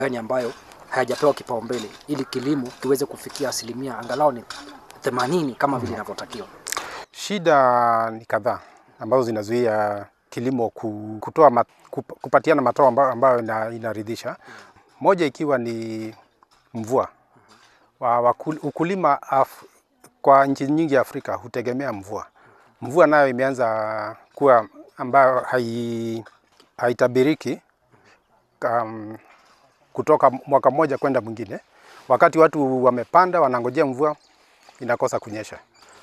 gani ambayo hayajapewa kipaumbele ili kilimo kiweze kufikia asilimia angalau ni 80 kama vile inavyotakiwa? Shida ni kadhaa ambazo zinazuia kilimo ku- kutoa mat, kup- kupatiana matao ambayo, ambayo ina, inaridhisha. Moja ikiwa ni mvua. Wa, wakul, ukulima af, kwa nchi nyingi ya Afrika hutegemea mvua. Mvua nayo imeanza kuwa ambayo hai, haitabiriki um, kutoka mwaka mmoja kwenda mwingine. Wakati watu wamepanda wanangojea mvua, inakosa kunyesha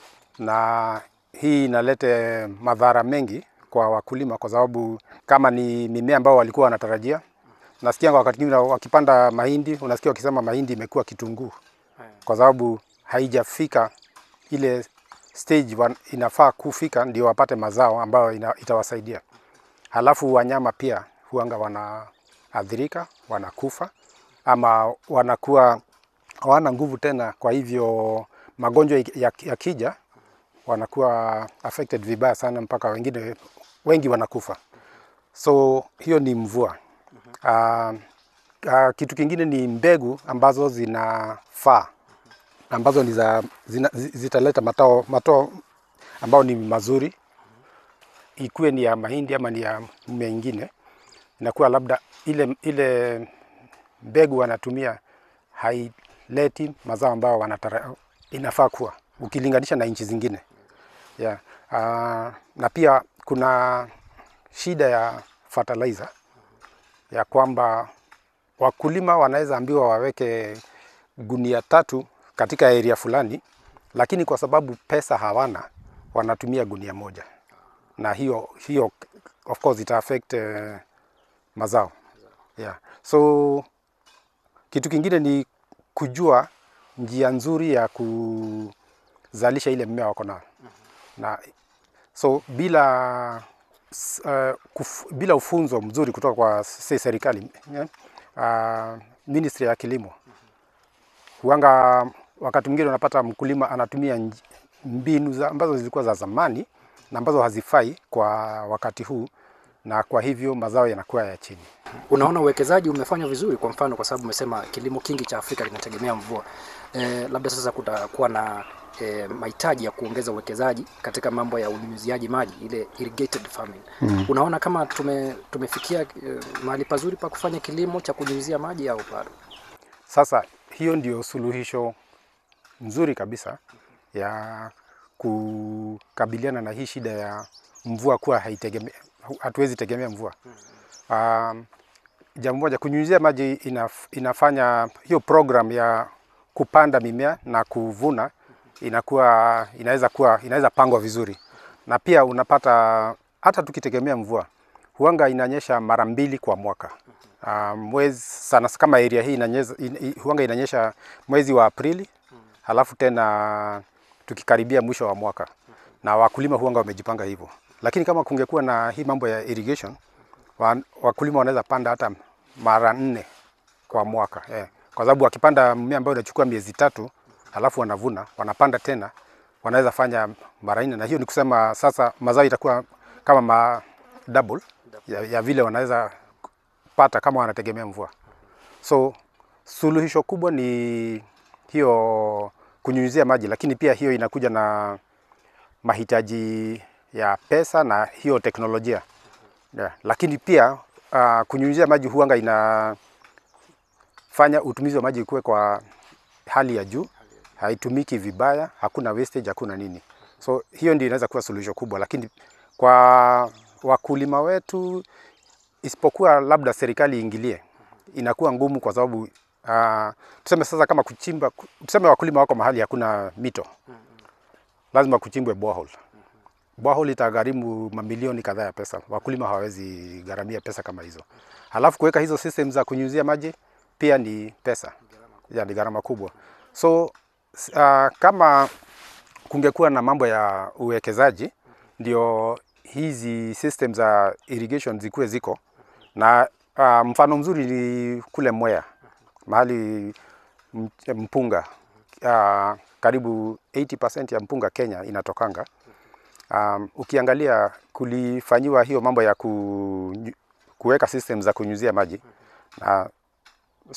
na hii inalete madhara mengi kwa wakulima, kwa sababu kama ni mimea ambao walikuwa wanatarajia, nasikia wakati mwingine wakipanda mahindi, unasikia wakisema mahindi imekuwa kitunguu, kwa sababu haijafika ile stage wan- inafaa kufika ndio wapate mazao ambayo ina, itawasaidia. Halafu wanyama pia huanga wanaathirika, wanakufa ama wanakuwa hawana nguvu tena, kwa hivyo magonjwa yakija ya yakija, wanakuwa affected vibaya sana mpaka wengine wengi wanakufa. So hiyo ni mvua. Uh, uh, kitu kingine ni mbegu ambazo zinafaa ambazo ni za, zina, zi- zitaleta matao, matao ambao ni mazuri, ikuwe ni ya mahindi ama ni ya mmea ingine, inakuwa labda ile, ile mbegu wanatumia haileti mazao ambayo wanatara, inafaa kuwa ukilinganisha na nchi zingine yeah. Uh, na pia kuna shida ya fertilizer ya kwamba wakulima wanaweza ambiwa waweke gunia tatu katika area fulani, lakini kwa sababu pesa hawana wanatumia gunia moja, na hiyo hiyo of course ita affect uh, mazao yeah. So kitu kingine ni kujua njia nzuri ya kuzalisha ile mmea wako nayo na so bila s- uh, kuf, bila ufunzo mzuri kutoka kwa se- serikali yeah, uh, ministry ya kilimo huanga wakati mwingine unapata mkulima anatumia nj- mbinu za, ambazo zilikuwa za zamani na ambazo hazifai kwa wakati huu, na kwa hivyo mazao yanakuwa ya chini. Unaona uwekezaji umefanywa vizuri, kwa mfano, kwa sababu umesema kilimo kingi cha Afrika kinategemea mvua. E, labda sasa kutakuwa na e, mahitaji ya kuongeza uwekezaji katika mambo ya unyunyiziaji maji, ile irrigated farming. Mm. Unaona kama tume, tumefikia e, mahali pazuri pa kufanya kilimo cha kunyunyizia maji au bado? Sasa hiyo ndio suluhisho nzuri kabisa ya kukabiliana na hii shida ya mvua kuwa haitegemea, hatuwezi tegemea mvua. Um, jambo moja, kunyunyizia maji inaf, inafanya hiyo program ya kupanda mimea na kuvuna inakuwa inaweza kuwa inaweza pangwa vizuri, na pia unapata hata tukitegemea mvua huanga inanyesha mara mbili kwa mwaka. Uh, mwezi sana kama area hii inanyesha, in, in, huanga inanyesha mwezi wa Aprili halafu tena tukikaribia mwisho wa mwaka, na wakulima huanga wamejipanga hivyo. Lakini kama kungekuwa na hii mambo ya irrigation, wa, wakulima wanaweza panda hata mara nne kwa mwaka eh. Kwa sababu wakipanda mmea ambao unachukua miezi tatu halafu wanavuna, wanapanda tena, wanaweza fanya mara nne, na hiyo ni kusema sasa mazao itakuwa kama ma double ya, ya vile wanaweza pata kama wanategemea mvua. So suluhisho kubwa ni hiyo kunyunyizia maji, lakini pia hiyo inakuja na mahitaji ya pesa na hiyo teknolojia yeah. Lakini pia uh, kunyunyizia maji huanga inafanya utumizi wa maji kuwe kwa hali ya juu, haitumiki vibaya, hakuna wastage, hakuna nini. So hiyo ndio inaweza kuwa suluhisho kubwa, lakini kwa wakulima wetu, isipokuwa labda serikali iingilie, inakuwa ngumu kwa sababu uh, tuseme sasa kama kuchimba, tuseme wakulima wako mahali hakuna mito, lazima kuchimbwe borehole. Borehole itagharimu mamilioni kadhaa ya pesa, wakulima hawawezi gharamia pesa kama hizo. Halafu kuweka hizo system za kunyunyizia maji pia ni pesa, ya ni gharama kubwa. So uh, kama kungekuwa na mambo ya uwekezaji ndio hizi system za irrigation zikuwe ziko na uh, mfano mzuri ni kule Mwea mahali m- mpunga uh, karibu 80% ya mpunga Kenya inatokanga. Um, ukiangalia kulifanyiwa hiyo mambo ya ku, kuweka system za kunyunyizia maji na